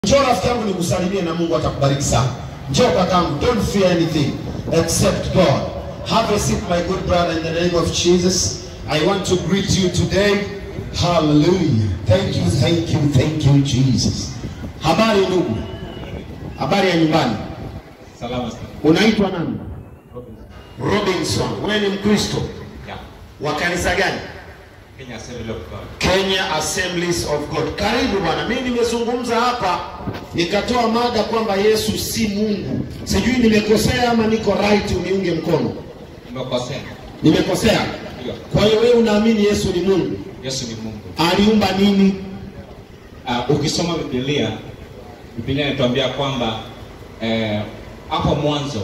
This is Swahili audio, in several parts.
Njoo rafiki yangu nikusalimie na Mungu atakubariki sana. Njoo kakangu, don't fear anything except God. Have a seat my good brother in the name of Jesus. I want to greet you today. Hallelujah. Thank you, thank you, thank you Jesus. Habari ndugu. Habari ya nyumbani. Salama sana. Unaitwa nani? Robinson. Wewe ni Mkristo. Yeah. Wa kanisa gani? Kenya Assembly of God. Kenya Assemblies of God. Karibu bwana, mimi nimezungumza hapa nikatoa mada kwamba Yesu si Mungu. Sijui nimekosea ama niko right, uniunge mkono. Nimekosea. Nimekosea? Ndio. Kwa hiyo wewe unaamini Yesu ni Mungu? Yesu ni Mungu. Aliumba nini? Uh, ukisoma Biblia, Biblia inatuambia kwamba eh, hapo mwanzo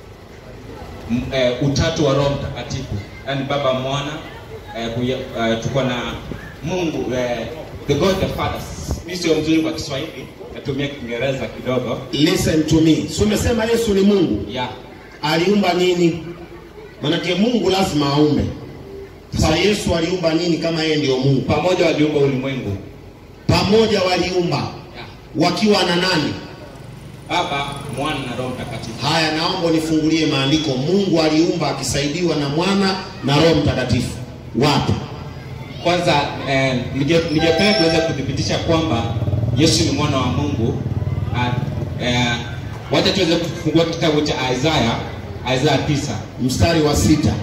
m- eh, utatu wa Roho Mtakatifu, yaani Baba, Mwana eh, kuya- eh, tuko na Mungu eh, the God the Father. Mimi sio mzuri kwa Kiswahili, natumia Kiingereza kidogo. Listen to me. Si umesema Yesu ni Mungu? Yeah. Aliumba nini? Manake Mungu lazima aumbe. Sasa Yesu aliumba nini kama yeye ndio Mungu? Pamoja waliumba ulimwengu. Pamoja waliumba Yeah. wakiwa na nani? Baba, Mwana na Roho Mtakatifu. Haya, naomba nifungulie maandiko. Mungu aliumba akisaidiwa na mwana na Roho Mtakatifu. Wapi? Kwanza eh, ninge- ningependa tuweze kuthibitisha kwamba Yesu ni mwana wa Mungu. Ah, eh, wacha tuweze kufungua kitabu cha Isaya, Isaya tisa, Mstari wa sita.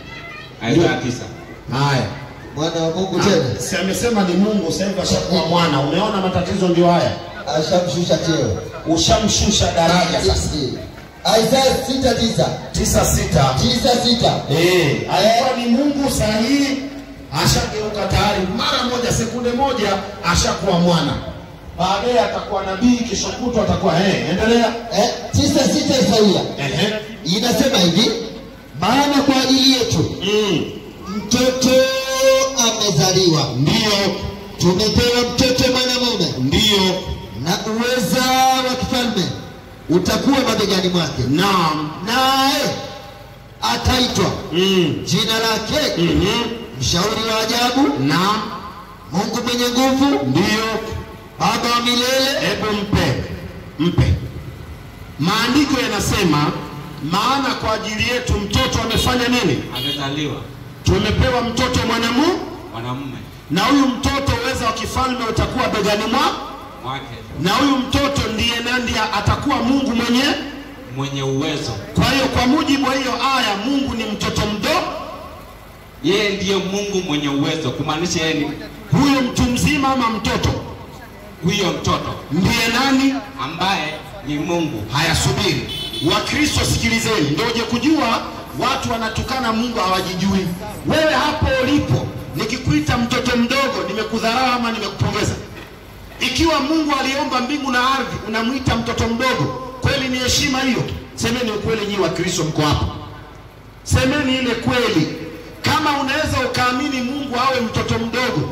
Isaya tisa. Haya, mwana wa Mungu tena Ah, si amesema ni Mungu, sasa hivi ashakuwa mwana. Umeona matatizo ndio haya, ashamshusha cheo. ushamshusha daraja sasa. Isaya sita tisa tisa sita tisa sita Eh, alikuwa ni Mungu sahihi, ashageuka tayari mara moja, sekunde moja ashakuwa mwana. Baadaye atakuwa nabii, kesho kutwa atakuwa eh, endelea. eh, tisa sita Isaia Ehe. inasema hivi, maana kwa ajili yetu Mm. mtoto amezaliwa, Ndio, tumepewa mtoto mwanamume, ndio, na uweza wa kifalme utakuwa mabegani mwake, naam. naye ataitwa Mm. jina lake Mhm. mshauri wa ajabu, Naam, Mungu mwenye nguvu, ndio. Baba wa milele, Hebu mpe, mpe. Maandiko yanasema, maana kwa ajili yetu mtoto amefanya nini? Amezaliwa Tumepewa mtoto mwanamume, mwanamume na huyu mtoto uweza wa kifalme utakuwa begani mwa, wake na huyu mtoto ndiye nandi atakuwa Mungu mwenye. mwenye uwezo. Kwa hiyo kwa mujibu wa hiyo aya, Mungu ni mtoto mdogo, Yeye ndiye Mungu mwenye uwezo, kumaanisha yeye ni huyo mtu mzima ama mtoto huyo mtoto ndiye nani? ambaye ni Mungu. Haya, subiri. Wakristo sikilizeni, ndio uje kujua watu wanatukana Mungu hawajijui. Wewe hapo ulipo, nikikuita mtoto mdogo, nimekudharau ama nimekupongeza? Ikiwa Mungu aliomba mbingu na ardhi, unamwita mtoto mdogo, kweli ni heshima hiyo? Semeni ukweli, nyinyi Wakristo mko hapa, semeni ile kweli. Kama unaweza ukaamini Mungu awe mtoto mdogo,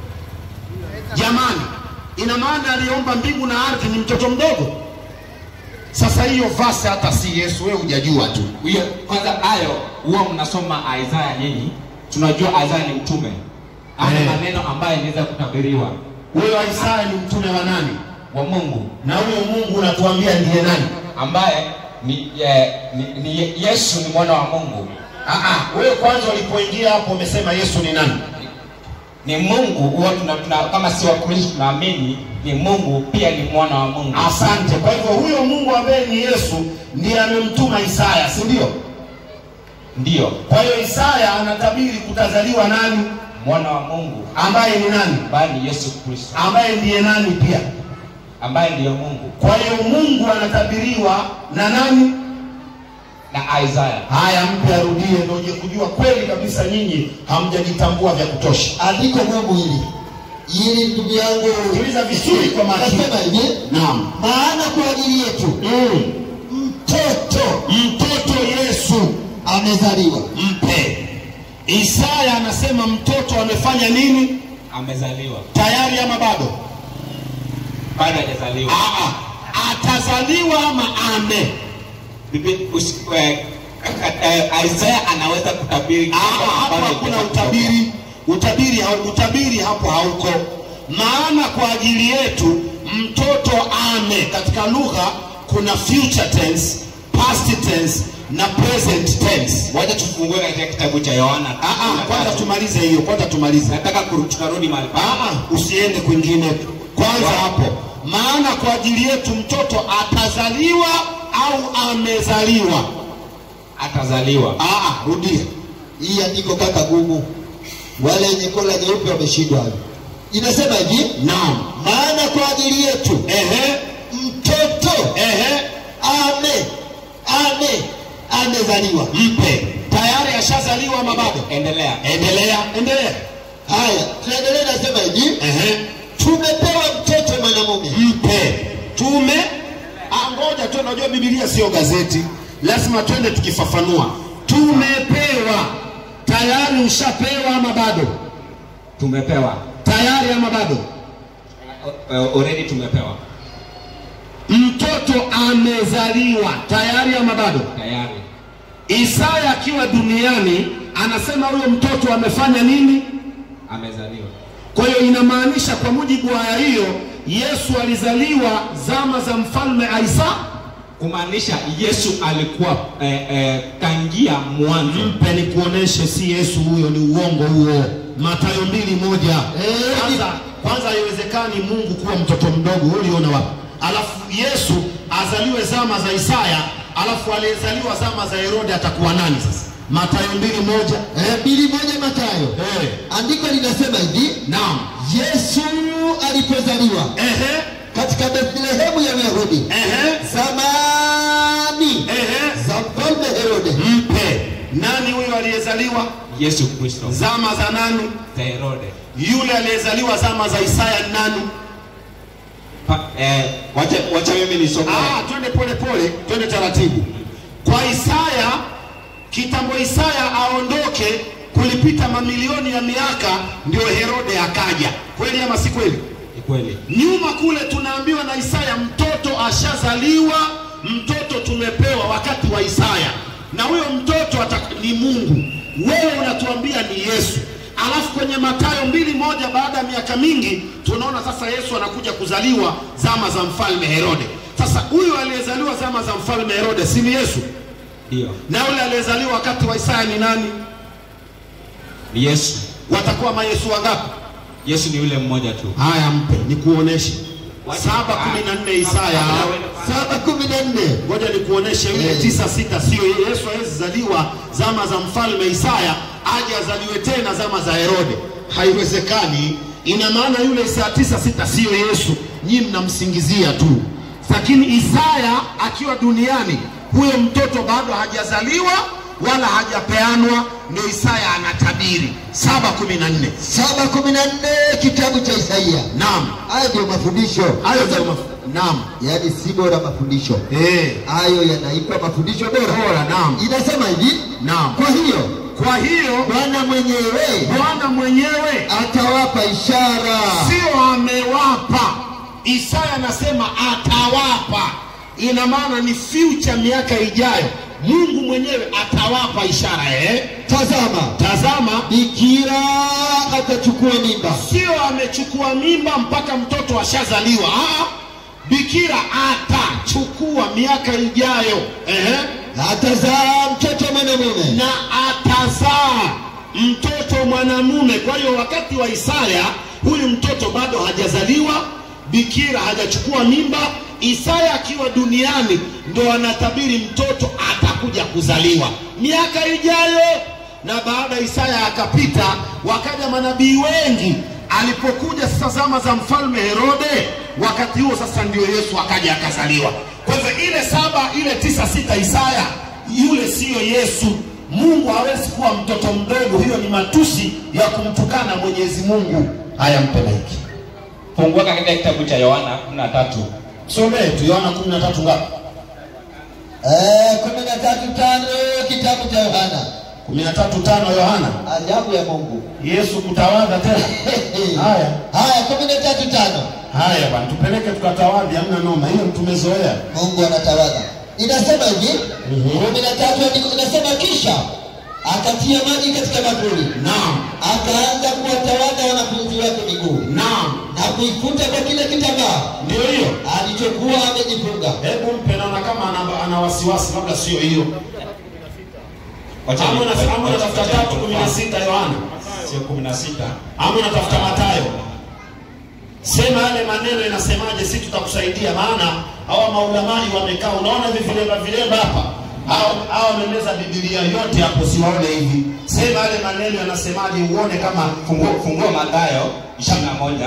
jamani, ina maana aliomba mbingu na ardhi ni mtoto mdogo? Sasa hiyo vasi hata si Yesu, wewe hujajua tu. Huyo kwanza hayo huwa mnasoma Isaya nyinyi, tunajua Isaya ni mtume. Ana Eh. maneno ambayo inaweza kutabiriwa Huyo Isaya ni mtume wa nani? wa Mungu Na huyo Mungu unatuambia ndiye nani? ambaye ni, eh, ni, ni Yesu ni mwana wa Mungu, Ah, ah, wewe kwanza ulipoingia hapo umesema Yesu ni nani? ni Mungu. Huwa tuna, tuna, kama si Wakristo tunaamini ni Mungu, pia ni mwana wa Mungu. Asante. Kwa hivyo huyo Mungu ambaye ni Yesu ndiye amemtuma Isaya, si ndio? Ndiyo Kwa hiyo Isaya anatabiri kutazaliwa nani? mwana wa Mungu Ambaye ni nani? ambaye ni Yesu Kristo, Ambaye ndiye nani pia? ambaye ndiyo Mungu Kwa hiyo Mungu anatabiriwa na nani? na Isaya. Haya, mpe arudie, ndio uje kujua kweli kabisa nyinyi hamjajitambua vya kutosha. andiko Mungu hili ili ndugu yangu Sikiliza vizuri kwa makini. nasema hivi, Naam. maana kwa ajili yetu Mm. mtoto Mtoto Yesu amezaliwa, mpe. Isaya anasema mtoto amefanya nini? Amezaliwa Tayari ama bado? bado hajazaliwa. Aa, atazaliwa ama ame? Bibi- usi- eh, eh, Isaya anaweza kutabiri Aa, hapo Bado hakuna hajatoka. utabiri. Utabiri, hau- utabiri hapo hauko. Maana kwa ajili yetu mtoto ame katika lugha kuna future tense past tense na present tense wacha tufungue katika kitabu cha yohana Ah, ah, kwanza tumalize hiyo kwanza tumalize nataka kuru- tukarudi mahali pa Ah, ah, usiende kwingine kwanza hapo maana kwa ajili yetu mtoto atazaliwa au amezaliwa atazaliwa Ah, ah, rudia hii andiko kaka gumu wale wenye kola nyeupe wameshindwa hayo inasema hivi naam maana kwa ajili yetu ehe mtoto ehe ame ame amezaliwa mpe tayari ashazaliwa ama bado endelea endelea endelea haya tunaendelea nasema hivi ehe tumepewa mtoto mwanamume mpe tume Ah, ngoja tu unajua bibilia sio gazeti lazima twende tukifafanua tumepewa tayari ushapewa ama bado tumepewa tayari ama bado uh, already tumepewa mtoto amezaliwa tayari ama bado tayari isaya akiwa duniani anasema huyo mtoto amefanya nini amezaliwa kwa hiyo inamaanisha kwa mujibu wa aya hiyo yesu alizaliwa zama za mfalme aisa kumaanisha yesu alikuwa eh, eh, kangia mwanzo mpe ni kuoneshe si yesu huyo ni uongo huo matayo mbili moja Eh, kwanza kwanza haiwezekani mungu kuwa mtoto mdogo wewe uliona wapi alafu yesu azaliwe zama za isaya alafu aliyezaliwa zama za herode atakuwa nani sasa matayo mbili moja Eh, mbili moja matayo eh, andiko linasema hivi naam yesu alipozaliwa ehe katika bethlehemu ya uyahudi ehe zamani ehe za mfalme herode mpe nani huyo aliyezaliwa yesu kristo zama za nani za herode yule aliyezaliwa zama za isaya ni nani Pa, eh, wacha, wacha mimi nisome Ah, twende pole pole, twende taratibu. Kwa Isaya, kitambo Isaya aondoke, kulipita mamilioni ya miaka, ndio Herode akaja. Kweli ama si kweli? ni kweli Nyuma kule tunaambiwa na Isaya, mtoto ashazaliwa, mtoto tumepewa wakati wa Isaya, na huyo mtoto atak- ni Mungu. Wewe unatuambia ni Yesu. Alafu kwenye Mathayo mbili moja, baada ya miaka mingi, tunaona sasa Yesu anakuja kuzaliwa zama za mfalme Herode. Sasa huyu aliyezaliwa zama za mfalme Herode si ni Yesu? ndio Na yule aliyezaliwa wakati wa Isaya ni nani? ni yesu Watakuwa mayesu wangapi? yesu ni yule mmoja tu Haya, mpe nikuoneshe. saba kumi na nne Isaya saba kumi na nne ngoja nikuoneshe yule Eh. tisa sita sio yeye. Yesu hawezi zaliwa zama za mfalme Isaya aje azaliwe tena zama za Herode, haiwezekani. Ina maana yule Isaya tisa sita sio Yesu, nyinyi mnamsingizia tu. Lakini Isaya akiwa duniani, huyo mtoto bado hajazaliwa wala hajapeanwa, ndio Isaya anatabiri saba kumi na nne. saba kumi na nne kitabu cha Isaia. Naam, Hayo ndio mafundisho hayo ndio maf- naam, yaani si bora mafundisho eh, hayo yanaitwa mafundisho bora. bora, naam, Inasema hivi, naam. kwa hiyo Kwa hiyo Bwana mwenyewe Bwana mwenyewe atawapa ishara. sio amewapa. Isaya anasema atawapa, ina maana ni future, miaka ijayo. Mungu mwenyewe atawapa ishara eh? Tazama, Tazama, bikira atachukua mimba, sio amechukua mimba mpaka mtoto ashazaliwa. Ah, bikira atachukua miaka ijayo eh? atazaa mtoto mwanamume, na atazaa mtoto mwanamume. Kwa hiyo wakati wa Isaya huyu mtoto bado hajazaliwa, bikira hajachukua mimba. Isaya akiwa duniani ndo anatabiri mtoto atakuja kuzaliwa miaka ijayo. Na baada ya Isaya akapita, wakaja manabii wengi. Alipokuja sasa zama za mfalme Herode, wakati huo sasa ndio Yesu akaja akazaliwa. Kwa hivyo ile saba ile tisa sita Isaya yule siyo Yesu. Mungu hawezi kuwa mtoto mdogo, hiyo ni matusi ya kumtukana Mwenyezi Mungu. Haya, mpe maiki, fungua katika kitabu cha yohana kumi na tatu somee tu Yohana kumi na tatu ngapi? Eh, kumi na tatu tano kitabu cha Yohana. kumi na tatu tano Yohana. Ajabu ya Mungu. Yesu kutawadha tena. Haya Haya, kumi na tatu tano haya bwana, tupeleke tukatawadhi, hamna noma, hiyo tumezoea. Mungu anatawadha. Inasema hivi Mhm. kumi na tatu andiko inasema kisha akatia maji katika bakuli, naam, akaanza kuwatawadha wanafunzi wake miguu naam, na kuifuta kwa kile kitambaa ndio hiyo. alichokuwa amejifunga. Hebu mpe, naona kama ana, ana wasiwasi, labda sio hiyo. Wacha Ama ni- una- ama wacha- unatafuta wacha tatu ni- kumi na sita Yohana, sio kumi na sita ama unatafuta Mathayo. Sema yale maneno inasemaje, si tutakusaidia. Maana hawa maulamai wamekaa, unaona hivi vilemba vilemba hapa, hao hao wamemeza Biblia yote hapo, siwaone hivi. Sema yale maneno yanasemaje, uone kama Funguo, funguo Mathayo ishirini na moja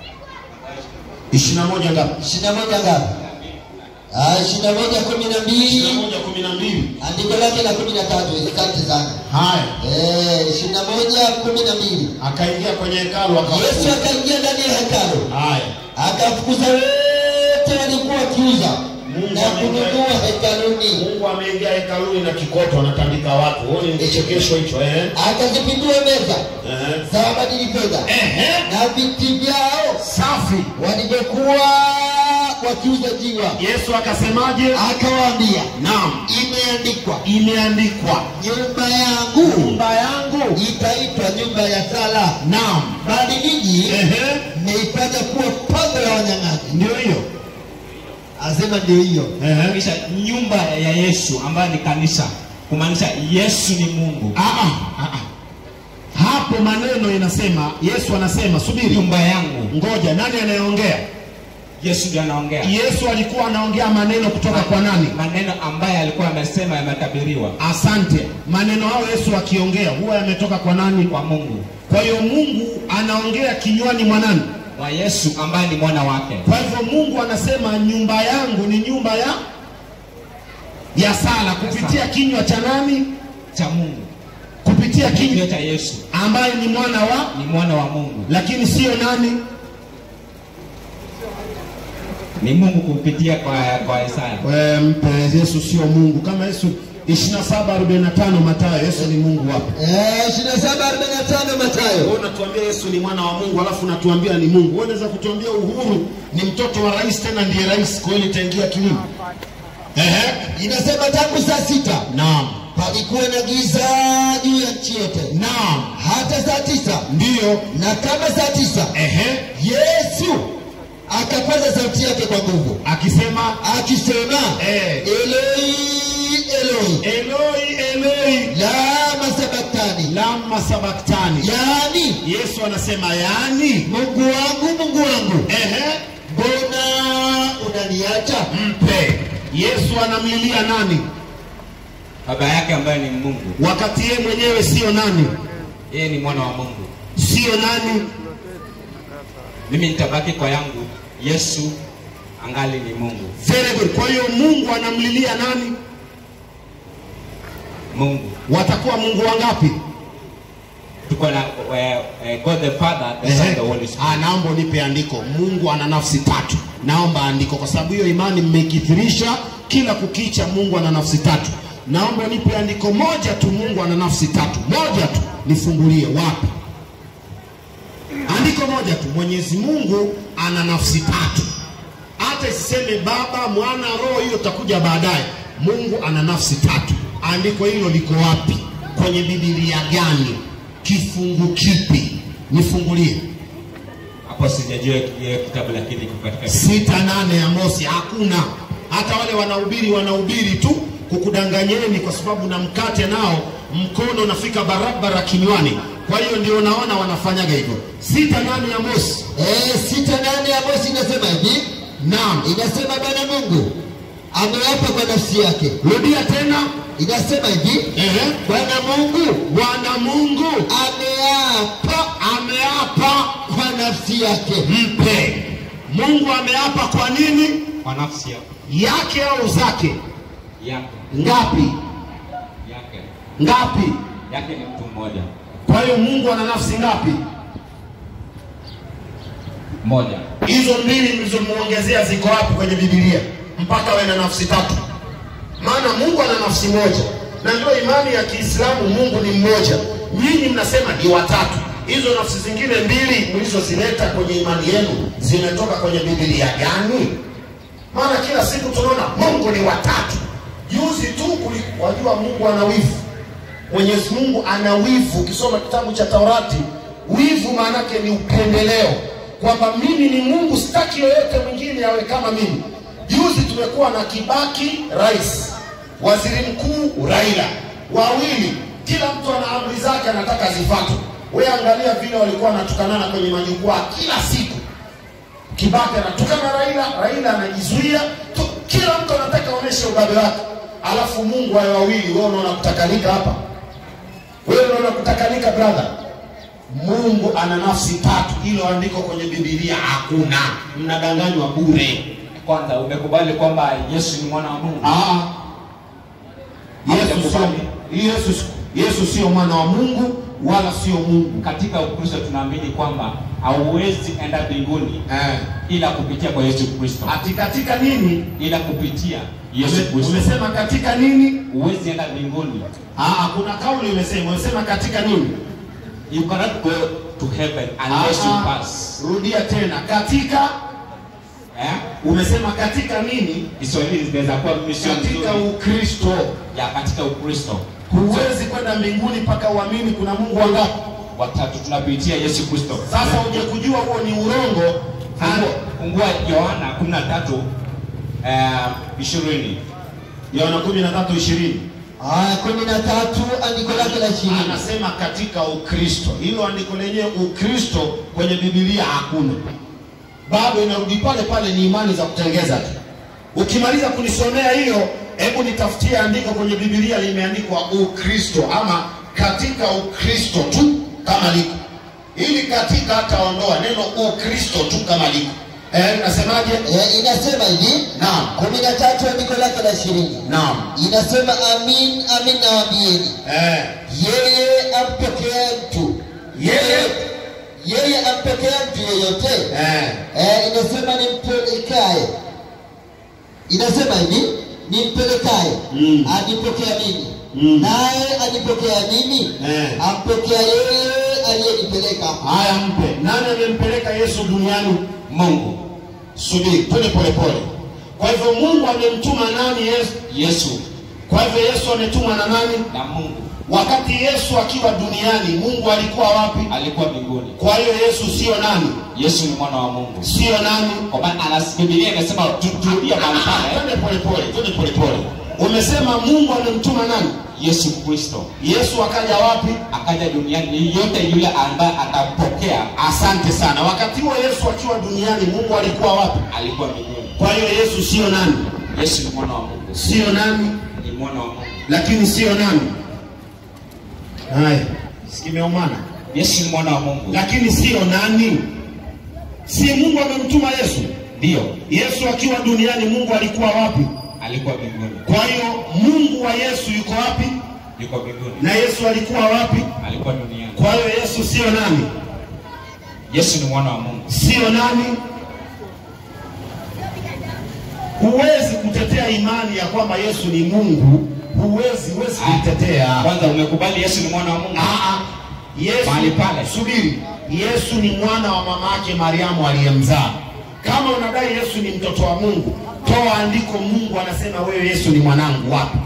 ishirini na moja ngapi? ishirini na moja ngapi? Ah, ishirini na moja kumi na ishirini na mbili moja kumi na mbili. andiko lake la kumi na tatu asante sana. Haya, Eh, ishirini na moja kumi na mbili akaingia kwenye hekalu Yesu akafukuza. akaingia ndani ya hekalu Haya, akafukuza wote walikuwa wakiuza Mungu na kununua hekaluni, Mungu ameingia hekaluni na kikoto anatandika watu. Huoni ni kichekesho hicho eh? akazipindua meza Eh. za wabadili fedha Ehe. na viti vyao Safi. walivyokuwa wakiuza jiwa. Yesu akasemaje? Akawaambia, Naam, imeandikwa, imeandikwa nyumba yangu nyumba yangu. itaitwa nyumba ya sala, Naam, bali ninyi ehe, mmeifanya kuwa pango la wanyang'anyi. ndio hiyo. Asema ndio hiyo. Ehe. kisha nyumba ya Yesu ambayo ni kanisa, kumaanisha Yesu ni Mungu. Ah, ah, ah, ah. Hapo maneno inasema, Yesu anasema, subiri, Nyumba yangu, ngoja. Nani anayeongea? Yesu ndiye anaongea Yesu alikuwa anaongea maneno kutoka kwa nani? maneno ambayo alikuwa amesema yametabiriwa Asante. Maneno hayo Yesu akiongea huwa yametoka kwa nani? kwa Mungu, Kwa hiyo Mungu anaongea kinywani mwa nani? kwa Yesu ambaye ni mwana wake. Kwa hivyo Mungu anasema nyumba yangu ni nyumba ya ya sala kupitia kinywa cha nani? cha Mungu, Kupitia kinywa kinywa cha Yesu ambaye ni mwana wa, ni mwana wa Mungu, lakini sio nani? ni Mungu kupitia kwa kwa Isaya. We, mpe Yesu sio Mungu. Kama Yesu 27:45 Mathayo, Yesu ni Mungu wapi? Eh, ishirini na saba arobaini na tano Mathayo. Wewe unatuambia Yesu ni mwana wa Mungu alafu unatuambia ni Mungu. Wewe unaweza kutuambia Uhuru ni mtoto wa rais tena ndiye rais, kweli itaingia kilimo? Ehe, Inasema tangu saa sita naam, palikuwa na giza juu ya nchi yote naam, hata saa tisa ndiyo. na kama saa tisa Ehe, Yesu akapaza sauti yake kwa nguvu akisema akisema, eh, Eloi Eloi Eloi Eloi lama sabaktani, lama sabaktani. yaani Yesu anasema yani, Mungu wangu Mungu wangu, ehe, mbona unaniacha? mpe. Yesu anamlilia nani Baba yake ambaye ni Mungu, wakati yeye mwenyewe sio nani? yeye ni mwana wa Mungu. Sio nani? Mimi nitabaki kwa yangu, Yesu angali ni Mungu. Very good. Kwa hiyo Mungu anamlilia nani? Mungu Watakuwa Mungu wangapi? tuko na eh, eh, God the Father, the Son, the Holy Spirit. Ah, naomba unipe andiko. Mungu ana nafsi tatu. Naomba andiko, kwa sababu hiyo imani mmekithirisha kila kukicha. Mungu ana nafsi tatu. Naomba unipe andiko moja tu, Mungu ana nafsi tatu, moja tu, nifungulie. Wapi? Andiko moja tu, Mwenyezi Mungu ana nafsi tatu. Hata isiseme Baba, Mwana, Roho, hiyo itakuja baadaye. Mungu ana nafsi tatu. Andiko hilo liko wapi? Kwenye Biblia gani? Kifungu kipi? Nifungulie. Hapo sijajua hiyo kitabu, lakini kiko katika Biblia. sita nane ya Mosi hakuna. Hata wale wanahubiri wanahubiri tu kukudanganyeni, kwa sababu na mkate nao mkono unafika barabara kinywani. Kwa hiyo ndio naona wanafanyaga hivyo. sita nane ya Mosi, Eh, sita nane ya Mosi inasema hivi, naam. inasema Bwana Mungu ameapa kwa nafsi yake, Rudia tena. inasema hivi, Ehe. Bwana Mungu Bwana Mungu ameapa ameapa, kwa nafsi yake. mpe. Mungu ameapa kwa nini? kwa nafsi yake Yake au zake? yake Ngapi? yake Ngapi? yake ni mtu mmoja Kwa hiyo Mungu ana nafsi ngapi? mmoja. hizo mbili mlizomuongezea ziko wapi kwenye Biblia mpaka awe na nafsi tatu? Maana Mungu ana nafsi moja, na ndio imani ya Kiislamu, Mungu ni mmoja. Nyinyi mnasema ni watatu. Hizo nafsi zingine mbili mlizozileta kwenye imani yenu zimetoka kwenye Biblia gani? Maana kila siku tunaona Mungu ni watatu. Juzi tu kuli- wajua Mungu ana wivu Mwenyezi Mungu ana wivu. Ukisoma kitabu cha Taurati, wivu maanake ni upendeleo, kwamba mimi ni Mungu, sitaki yoyote mwingine awe kama mimi. Juzi tumekuwa na Kibaki rais, waziri mkuu Raila, wawili, kila mtu ana amri zake, anataka zifuatwe. Wewe angalia vile walikuwa wanatukanana kwenye majukwaa kila siku. Kibaki anatukana Raila, Raila anajizuia tu, kila mtu anataka aoneshe ubabe wake, alafu Mungu wawe wawili. Wewe unaona kutakanika hapa? Wewe unaona kutakanika brother? Mungu ana nafsi tatu, hilo andiko kwenye Biblia hakuna, mnadanganywa bure. Kwanza umekubali kwamba Yesu ni mwana wa Mungu. Ah, Yesu sio Yesu, Yesu sio mwana wa Mungu wala sio Mungu. Katika Ukristo tunaamini kwamba hauwezi enda mbinguni Eh, ila kupitia kwa Yesu Kristo, ati katika nini? ila kupitia Yesu Ume- Kristo Umesema katika nini? huwezi enda mbinguni. Ah, kuna kauli umesema, umesema katika nini? You cannot go to heaven unless Ah, you ah, pass. Rudia tena, katika Eh? umesema katika nini? Kiswahili zinaweza kuwa mimi sio Katika mzuri. Ukristo. ya katika Ukristo Huwezi kwenda mbinguni mpaka uamini kuna Mungu wangapi. watatu tunapitia Yesu Kristo. Sasa uje kujua huo ni urongo. Fungua- Fungua Yohana 13 eh, 20. Yohana 13:20 aya kumi na tatu andiko lake la ishirini anasema katika Ukristo. Hilo andiko lenyewe Ukristo kwenye Biblia hakuna, bado inarudi pale pale, ni imani za kutengeza tu. Ukimaliza kunisomea hiyo, hebu nitafutie andiko kwenye Biblia limeandikwa Ukristo ama katika Ukristo tu kama liko, ili katika hataondoa neno Ukristo tu kama liko. Eh, nasemaje? Eh, inasema hivi Naam, kumi na tatu andiko lake la ishirini naam, inasema amin amin nawaambieni eh, yeye ampokea mtu Yeye? yeye ampokea mtu yeyote eh, eh, inasema nimpelekaye inasema hivi nimpelekaye Mm. anipokea mimi Mm. naye anipokea mimi Eh. ampokea yeye aliyenipeleka haya mpe. Nani amempeleka Yesu duniani? Mungu Subiri, twende polepole. Kwa hivyo Mungu amemtuma nani Yesu? Yesu Kwa hivyo Yesu ametumwa na nani? na Mungu Wakati Yesu akiwa duniani, Mungu alikuwa wapi? alikuwa mbinguni. Kwa hiyo Yesu sio nani? Yesu ni mwana wa Mungu. Sio nani? Kwa maana anas- Biblia imesema tu- turudie mahali Ah, pale. Twende polepole, twende polepole. Umesema Mungu amemtuma nani? Yesu Kristo Yesu akaja wapi? akaja duniani, yote yule ambaye atampokea Asante sana. Wakati huo Yesu akiwa duniani, Mungu alikuwa wapi? alikuwa mbinguni. Kwa hiyo Yesu sio nani? Yesu ni mwana wa Mungu, Sio nani? ni mwana wa Mungu. lakini sio nani. Haya, sikimeumana, Yesu ni mwana wa Mungu, lakini sio nani. Si Mungu amemtuma Yesu. ndio Yesu akiwa duniani, Mungu alikuwa wapi? alikuwa mbinguni, Kwa hiyo Mungu wa Yesu yuko wapi? yuko mbinguni, Na Yesu alikuwa wapi? alikuwa duniani. Kwa hiyo Yesu sio nani? Yesu ni mwana wa Mungu. Sio nani? Huwezi kutetea imani ya kwamba Yesu ni Mungu, huwezi, huwezi kuitetea. Kwanza umekubali Yesu ni mwana wa Mungu. Ah, ah. Yesu Mahali pale. subiri. Yesu ni mwana wa mama yake Mariamu aliyemzaa. Kama unadai Yesu ni mtoto wa Mungu, toa andiko. Mungu anasema wewe Yesu ni mwanangu. Wapi?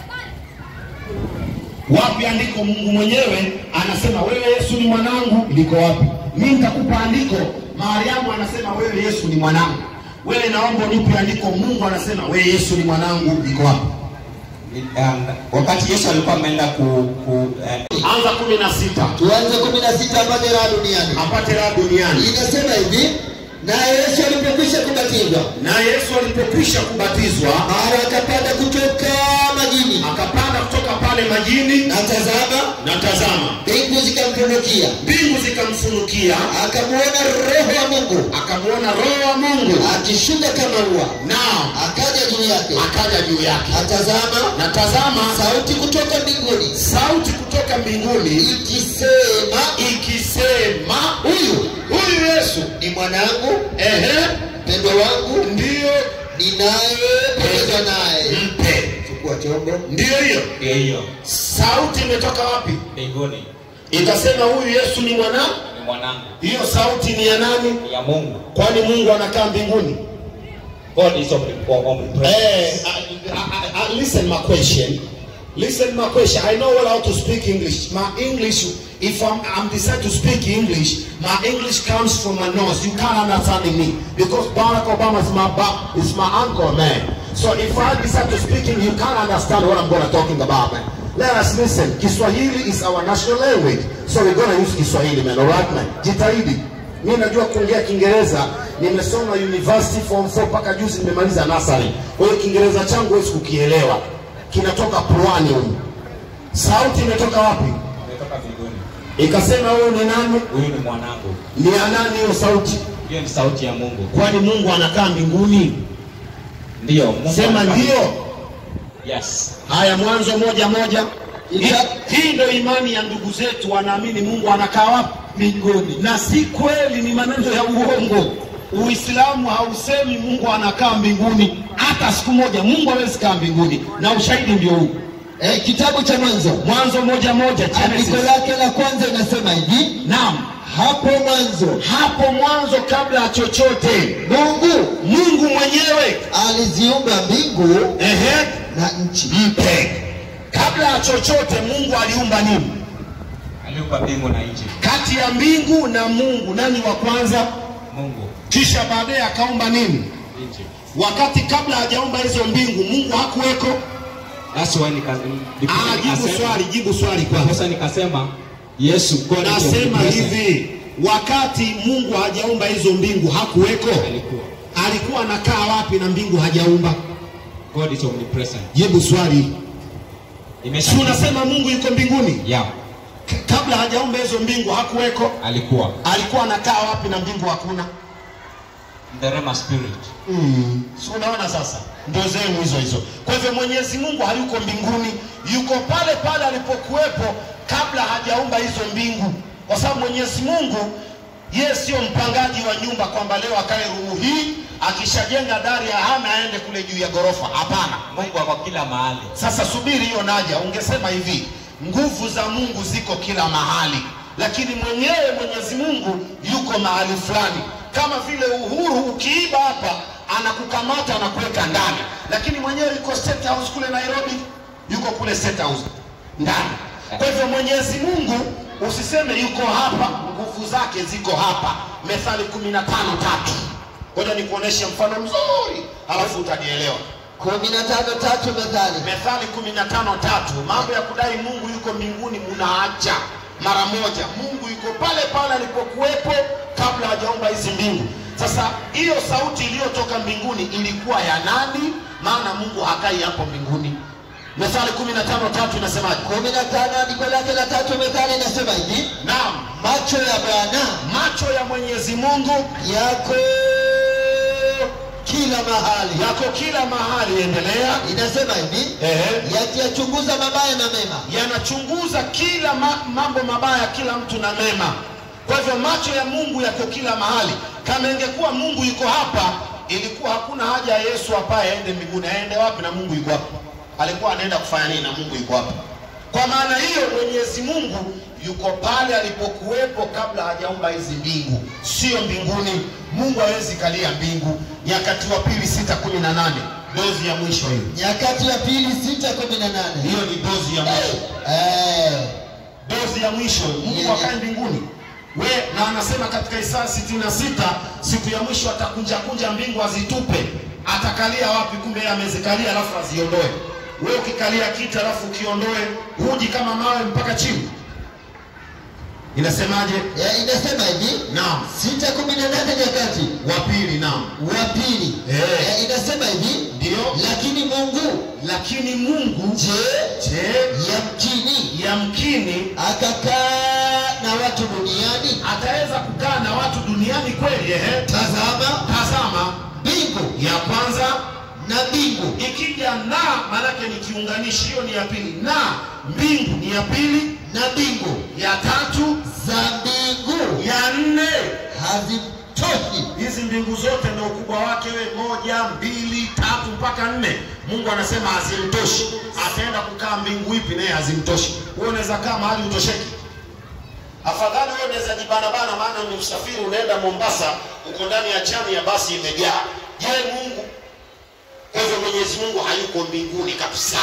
Wapi andiko? Mungu mwenyewe anasema wewe Yesu ni mwanangu. Liko wapi? Mimi nitakupa andiko. Mariamu anasema wewe Yesu ni mwanangu. Wewe naomba unipe andiko. Mungu anasema wewe Yesu ni mwanangu. Liko wapi? Um, wakati Yesu alikuwa ameenda ku, ku eh, Anza kumi na sita tuanze kumi na sita apate raha duniani apate raha duniani. inasema hivi naye yesu alipokwisha kubatizwa na Yesu alipokwisha kubatizwa mara akapanda kutoka majini akapanda kutoka pale majini, na tazama na tazama, mbingu zikamfunukia mbingu zikamfunukia, akamwona roho wa mungu akamwona Roho wa Mungu, akishuka kama ua nao akaja juu yake akaja juu yake. atazama Na tazama, sauti kutoka mbinguni sauti kutoka mbinguni ikisema ikisema, huyu huyu Yesu, ni mwanangu ehe, mpendwa wangu ndiyo ninayependezwa naye mpe. chukua chombo Ndiyo hiyo ndio hiyo sauti imetoka wapi? mbinguni, Ikasema huyu Yesu ni mwana. ni mwanangu, Hiyo sauti ni ya nani? ni ya Mungu. Kwani Mungu anakaa mbinguni? God is omni- omnipresent. Eh, uh, uh, uh, listen my question. Listen my question. I know well how to speak English. My English, if I'm, I'm decided to speak English, my English comes from my nose. You can't understand me because Barack Obama is my ba- is my uncle, man. So if I decide to speak English, you can't understand what I'm gonna talking about, man. Let us listen. Kiswahili is our national language, so we're gonna use Kiswahili, man. Alright, man. Jitahidi. Mimi najua kuongea Kiingereza, nimesoma university form 4 mpaka juzi nimemaliza nursery. Kwa hiyo Kiingereza changu huwezi kukielewa, kinatoka puani huyu. Sauti imetoka wapi? Umetoka mbinguni. Ikasema huyu ni nani? Huyu ni mwanangu. Ni ya nani hiyo sauti? Hiyo ni sauti ya Mungu. Kwani Mungu anakaa mbinguni? Ndio, Mungu. Sema anakaa- ndio. Yes. Haya, Mwanzo moja moja. Hii, Ita- hii ndio imani ya ndugu zetu, wanaamini Mungu anakaa wapi? Mbinguni, na si kweli, ni maneno ya uongo. Uislamu hausemi Mungu anakaa mbinguni hata siku moja. Mungu hawezi kaa mbinguni, na ushahidi ndio huu. Eh, kitabu cha Mwanzo Mwanzo moja moja, Genesis. andiko lake la kwanza inasema hivi, Naam, hapo mwanzo hapo mwanzo, kabla ya chochote, Mungu Mungu mwenyewe aliziumba mbingu ehe, na nchi. mpe. Kabla ya chochote, Mungu aliumba nini? Aliumba mbingu na nchi. Kati ya mbingu na Mungu, nani wa kwanza? Mungu. Kisha baadaye akaumba nini? Nchi. Wakati kabla hajaumba hizo mbingu, Mungu hakuweko. That's why nika Ah, jibu swali, jibu swali kwanza. Sasa nikasema Yesu God is Nasema omnipresent. hivi, wakati Mungu hajaumba hizo mbingu hakuweko. Alikuwa. Alikuwa anakaa wapi na mbingu hajaumba? God is omnipresent. Jibu swali. Imesha. Si unasema Mungu yuko mbinguni? Yeah. K- Kabla hajaumba hizo mbingu hakuweko. Alikuwa. Alikuwa anakaa wapi na mbingu hakuna? The Rema spirit. Mm. Si unaona sasa, ndio zenu hizo hizo. Kwa hivyo Mwenyezi Mungu hayuko mbinguni, yuko pale pale alipokuwepo kabla hajaumba hizo mbingu, kwa sababu Mwenyezi Mungu yeye sio mpangaji wa nyumba kwamba leo akae rumu hii akishajenga dari ya hame aende kule juu ya ghorofa. Hapana. Mungu ako kila mahali. Sasa subiri hiyo naja, ungesema hivi, nguvu za Mungu ziko kila mahali, lakini mwenyewe Mwenyezi Mungu yuko mahali fulani, kama vile Uhuru ukiiba hapa anakukamata anakuweka ndani, lakini mwenyewe yuko State House kule Nairobi, yuko kule State House ndani. Kwa hivyo Mwenyezi Mungu usiseme yuko hapa, nguvu zake ziko hapa. Methali kumi na tano tatu. Ngoja nikuoneshe mfano mzuri, halafu utanielewa. kumi na tano tatu Methali. Methali kumi na tano tatu. Mambo ya kudai Mungu yuko mbinguni munaacha mara moja. Mungu yuko pale pale alipokuwepo kabla hajaumba hizi mbingu. Sasa hiyo sauti iliyotoka mbinguni ilikuwa ya nani? Maana Mungu hakai hapo mbinguni. Methali kumi na tano tatu inasemaje? kumi na tano andiko lake la tatu Methali inasema hivi, Naam, macho ya Bwana macho ya Mwenyezi Mungu yako kila mahali. yako kila mahali. Endelea. Inasema hivi, Ehe. yakiyachunguza mabaya na mema. yanachunguza kila ma, mambo mabaya kila mtu na mema. Kwa hivyo macho ya Mungu yako kila mahali. Kama ingekuwa Mungu yuko hapa, ilikuwa hakuna haja ya Yesu apaye aende mbinguni. Aende wapi na Mungu yuko hapa? Alikuwa anaenda kufanya nini na Mungu yuko hapa? Kwa maana hiyo Mwenyezi Mungu yuko pale alipokuwepo kabla hajaumba hizi mbingu, sio mbinguni. Mungu hawezi kalia mbingu. Nyakati wa pili sita kumi na nane dozi ya mwisho hiyo, Nyakati ya pili sita kumi na nane. hiyo ni dozi ya mwisho Eh, dozi ya mwisho Mungu Yeah. akae mbinguni we na anasema katika Isaya sitini na sita siku ya mwisho atakunja kunja mbingu azitupe atakalia wapi kumbe yeye amezikalia alafu aziondoe we ukikalia kiti alafu ukiondoe huji kama mawe mpaka chini inasemaje ya inasema hivi, naam sita kumi na nane Nyakati wa pili naam wa pili Eh. Eh, inasema hivi, ndio lakini Mungu lakini Mungu je, je yamkini yamkini akakaa na watu duniani? ataweza kukaa na watu duniani kweli ehe Tazama tazama mbingu ya kwanza na mbingu ikija na maanake ni kiunganishi hiyo ni ya pili na mbingu ni ya pili na mbingu ya tatu za mbingu ya nne hazitoshi hizi mbingu zote na ukubwa wake we moja mbili tatu mpaka nne mungu anasema hazimtoshi ataenda kukaa mbingu ipi naye hazimtoshi wewe unaweza kaa mahali utosheki afadhali wewe unaweza jibanabana maana ni usafiri unaenda mombasa uko ndani ya chani ya basi imejaa je mungu kwa hivyo mwenyezi mungu hayuko mbinguni kabisa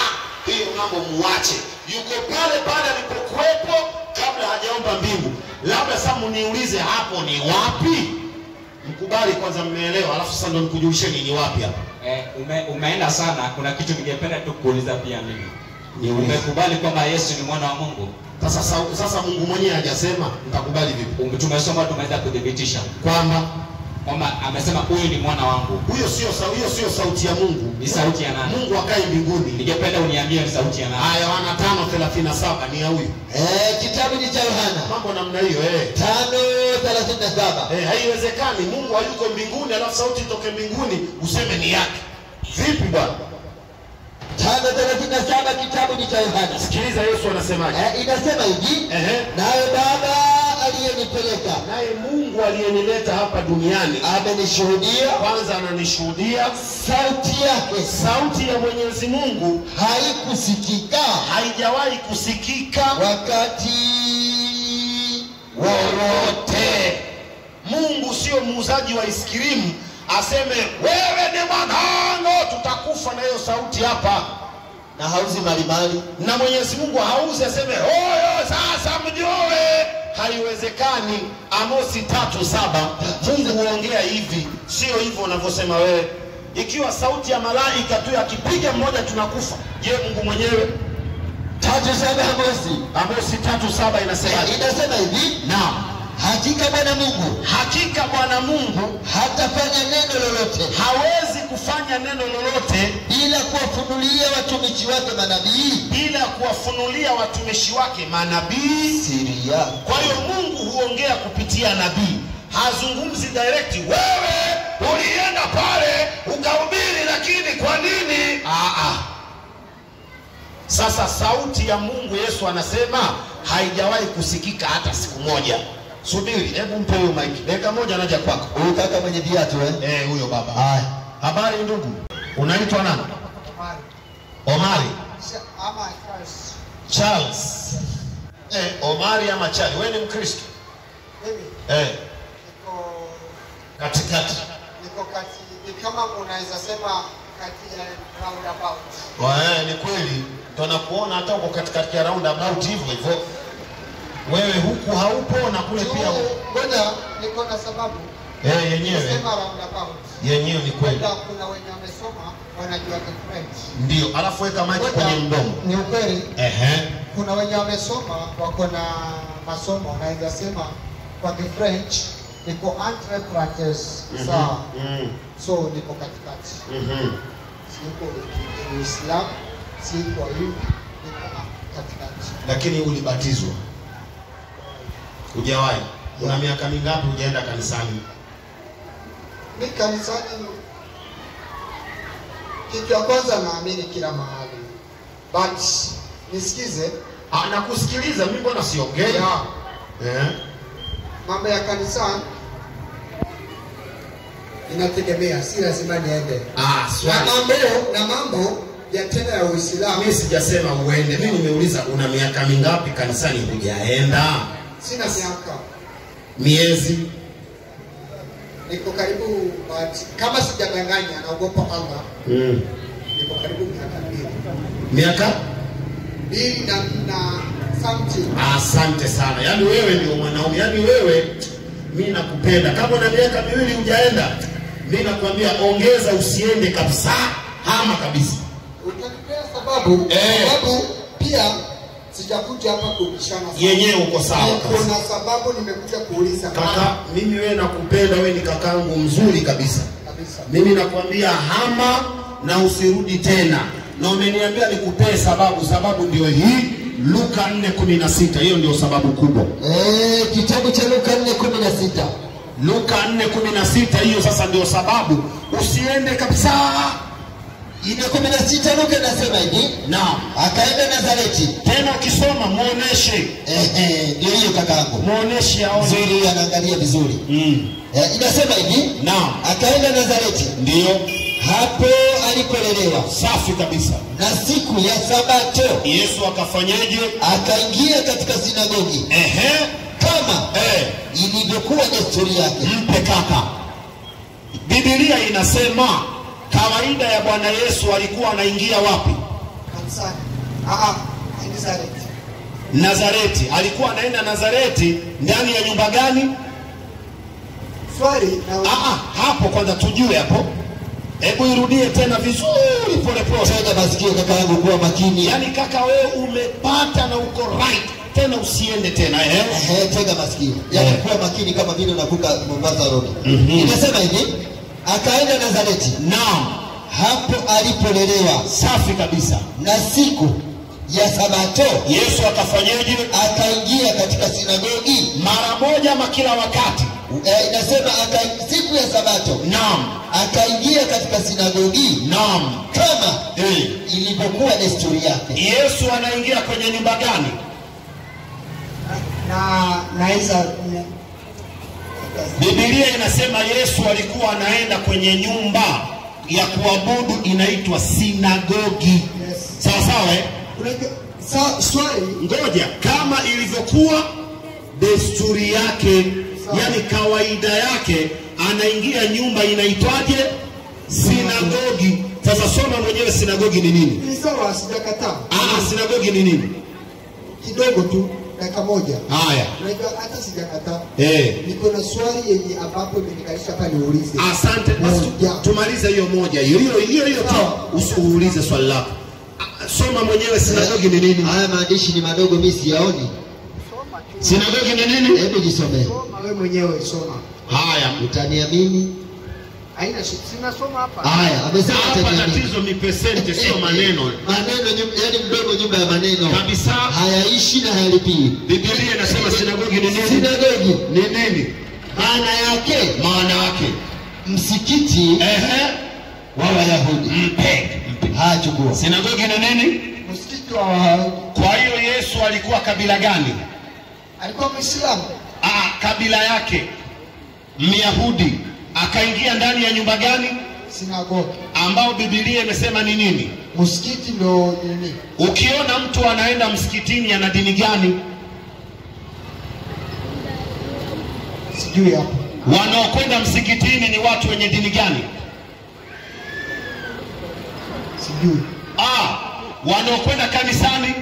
hiyo mambo muache yuko pale pale alipokuwepo kabla hajaomba mbingu labda sasa muniulize hapo ni wapi mkubali kwanza mmeelewa alafu sasa ndo nikujulisheni ni wapi hapa Eh, ume, umeenda sana. Kuna kitu ningependa tu kuuliza pia mimi. Niulize. Umekubali kwamba Yesu ni mwana wa Mungu? sasa sa- sasa mungu mwenyewe hajasema mtakubali vipi Um, Tumesoma, tumeweza kudhibitisha kwamba kwamba amesema huyu ni mwana wangu. huyo sio sau- hiyo sio sauti ya mungu Ni sauti ya nani? mungu akae mbinguni Ningependa uniambie ni sauti ya nani? aya yohana tano thelathini na saba ni ya huyu Eh, kitabu ni cha Yohana mambo namna hiyo eh. tano thelathini na saba Eh, haiwezekani mungu hayuko mbinguni alafu sauti itoke mbinguni useme ni yake vipi bwana tano thelathini na saba kitabu ni cha Yohana sikiliza yesu anasemaje eh, inasema hivi Ehe. naye Baba aliyenipeleka naye mungu aliyenileta hapa duniani amenishuhudia kwanza ananishuhudia sauti yake sauti ya mwenyezi mungu haikusikika haijawahi kusikika wakati wowote mungu sio muuzaji wa iskirimu aseme wewe ni mwanangu tutakufa na hiyo sauti hapa na hauzi malimali na mwenyezi mungu hauzi aseme hoyo sasa mjue haiwezekani amosi tatu saba mungu huongea hivi sio hivyo unavyosema wewe ikiwa sauti ya malaika tu akipiga mmoja tunakufa je mungu mwenyewe tatu saba Amosi amosi tatu saba inasemaje inasema hivi naam hakika Bwana Mungu hakika bwana mungu hatafanya neno lolote hawezi kufanya neno lolote bila kuwafunulia watumishi wake manabii bila kuwafunulia watumishi wake manabii siri yake. kwa hiyo mungu huongea kupitia nabii hazungumzi direct wewe ulienda pale ukahubiri lakini kwa nini Aa. sasa sauti ya mungu yesu anasema haijawahi kusikika hata siku moja subiri hebu mpe huyo maiki dakika moja naja kwako Huyu kaka mwenye viatu eh? Eh, huyo baba Haya. habari ndugu unaitwa nani omari ama Charles. charles eh, omari ama charles wewe ni mkristo Mimi eh, niko katikati niko kati, ni kama unaweza sema kati ya roundabout. Wa, ni kweli tunakuona hata uko katikati ya roundabout hivyo hivyo wewe huku haupo na kule pia Juu, Ngoja niko na sababu eh, yenyewe kusema roundabout. yenyewe ni kweli Labda kuna wenye wamesoma wanajua French. ndio alafu weka maji Ngoja, kwenye mdomo Ni ukweli, Ehe. kuna wenye wamesoma wako na masomo, naweza sema kwa French niko entre parenthèses, sawa. Mm, So niko katikati. mhm. siko Uislamu, siko hivi, niko katikati. lakini ulibatizwa hujawahi una miaka mingapi hujaenda kanisani Mi kanisani, kitu ya kwanza naamini kila mahali, but nisikize Ah, nakusikiliza mimi mbona siongei ya eh? mambo ya kanisani inategemea, si lazima niende ah, na swali mambo na mambo ya tena ya Uislamu. mimi sijasema uende mimi nimeuliza una miaka mingapi kanisani hujaenda Sina miaka, miezi niko karibu, but kama sijadanganya, naogopa Allah, mm. niko karibu miaka mbili miaka mbili na, na something asante sana yaani wewe ndio mwanaume yaani wewe mi nakupenda kama una miaka miwili hujaenda mi nakwambia ongeza usiende kabisa hama kabisa utanipea sababu Eh. sababu pia sijakuja hapa kubishana sana. yenyewe uko sawa Niko kabisa na sababu nimekuja kuuliza kaka mimi wewe nakupenda wewe ni kakangu mzuri kabisa kabisa mimi nakwambia hama na usirudi tena na umeniambia nikupee sababu sababu ndio hii luka 4:16 hiyo ndio sababu kubwa Eh, kitabu cha Luka 4:16. luka 4:16 hiyo sasa ndio sababu usiende kabisa Ine 16 Luka inasema hivi, naam akaenda Nazareti. tena ukisoma muoneshe Ehe, ndio hiyo kakaangu. muoneshe aone Nzuri anaangalia vizuri. mm. Eh, inasema hivi, naam akaenda Nazareti. ndio Hapo alipolelewa. safi kabisa Na siku ya Sabato yesu akafanyaje akaingia katika sinagogi ehe kama eh. ilivyokuwa desturi yake. mpe kaka bibilia inasema kawaida ya bwana yesu alikuwa anaingia wapi kanisani Ah, ah, Nazareth. Nazareti. Alikuwa anaenda Nazareti ndani ya nyumba gani? Swali na Ah, ah, hapo kwanza tujue hapo. Hebu irudie tena vizuri pole pole. Tega masikio kaka yangu, kuwa makini. Yaani kaka, wewe umepata na uko right, tena usiende tena eh? Ehe, tega masikio, yaani Eh. kuwa makini kama vile unavuka Mombasa Road. Mhm. Inasema hivi, akaenda Nazareti, Naam, hapo alipolelewa, safi kabisa. na siku ya Sabato Yesu akafanyaje? akaingia katika sinagogi. Mara moja ama kila wakati? Eh, inasema aka, siku ya Sabato Naam, akaingia katika sinagogi naam. kama Eh. ilivyokuwa desturi yake. Yesu anaingia kwenye nyumba gani? na na Isa Biblia inasema Yesu alikuwa anaenda kwenye nyumba ya kuabudu inaitwa sinagogi. Yes. Sawa sawa eh? Unajua sa, swali Ngoja, kama ilivyokuwa desturi yake, Sawa. yani kawaida yake, anaingia nyumba inaitwaje? Sinagogi. Sasa soma mwenyewe sinagogi ni nini? ni sawa, sijakataa Ah, sinagogi ni nini? kidogo tu, dakika moja. Haya, Unajua hata sijakataa, eh, niko na swali yenye ambapo imenikalisha hapa niulize. asante. Basi tu- Moja. tumalize hiyo moja hiyo hiyo hiyo hiyo tu, Sawa. usiulize swali lako. Ah, Soma mwenyewe sinagogi ni nini? Haya maandishi ni madogo, mimi siyaoni. Sinagogi ni nini? Hebu jisomee, Soma wewe mwenyewe, soma. Haya, utaniamini. Haina shida, sinasoma hapa. Haya, amesema hapa utaniamini. tatizo ni pesente, sio maneno maneno nyum- yaani mdomo nyumba ya maneno kabisa. hayaishi na hayalipii. Biblia inasema sinagogi ni nini? Sinagogi Ni nini? maana yake Maana yake msikiti ehe, wa Wayahudi. mpe Haya, chukua. Sinagogi ni nini? Msikiti wa Wayahudi. Kwa hiyo Yesu alikuwa kabila gani? alikuwa Muislamu, Ah, kabila yake Myahudi. Akaingia ndani ya nyumba gani? sinagogi. Ambao Biblia imesema ni nini? Msikiti ndo nini? Ukiona mtu anaenda msikitini ana dini gani? Sijui hapo. Wanaokwenda msikitini ni watu wenye dini gani? Sijui. Ah, wanaokwenda kanisani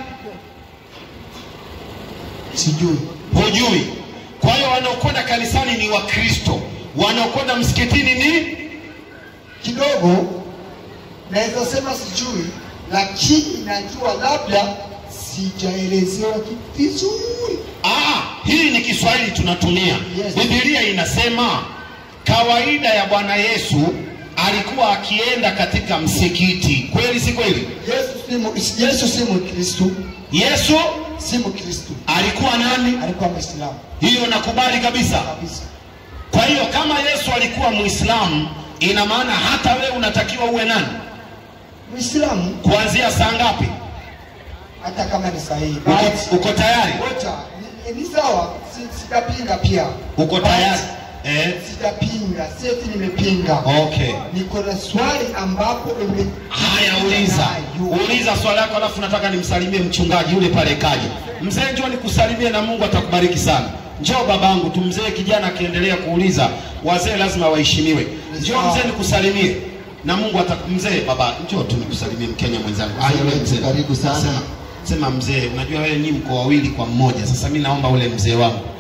Sijui. hujui. Kwa hiyo wanaokwenda kanisani ni Wakristo, wanaokwenda msikitini ni Kidogo naweza sema sijui, lakini najua labda sijaelezewa kitu vizuri. ah, hii ni Kiswahili tunatumia. Yes. Biblia inasema kawaida ya Bwana Yesu alikuwa akienda katika msikiti. Kweli si kweli? Yesu si mu- Yesu si Mkristo, Yesu si Mkristo, alikuwa nani? alikuwa Muislamu Hiyo nakubali kabisa. kabisa. Kwa hiyo kama Yesu alikuwa Muislamu, ina maana hata wewe unatakiwa uwe nani? Muislamu Kuanzia saa ngapi? hata kama ni sahihi. Uko, uko tayari? Ngoja, ni, ni sawa, si- sitapinga pia. Uko tayari? Eh? Sitapinga, seti nimepinga. Okay. Niko na swali ambapo ime Haya, uliza Nayo. uliza swali lako, alafu nataka nimsalimie mchungaji yule pale kaja. Mzee, njoo nikusalimie na Mungu atakubariki sana. Njoo babangu tu. Mzee kijana akiendelea kuuliza, wazee lazima waheshimiwe. Njoo mzee nikusalimie na Mungu ataku... Mzee baba, njoo tu nikusalimie Mkenya mwenzangu. Haya, yule mzee, Karibu sana. Sema, sema mzee, unajua wewe ni mko wawili kwa mmoja. Sasa mimi naomba ule mzee wangu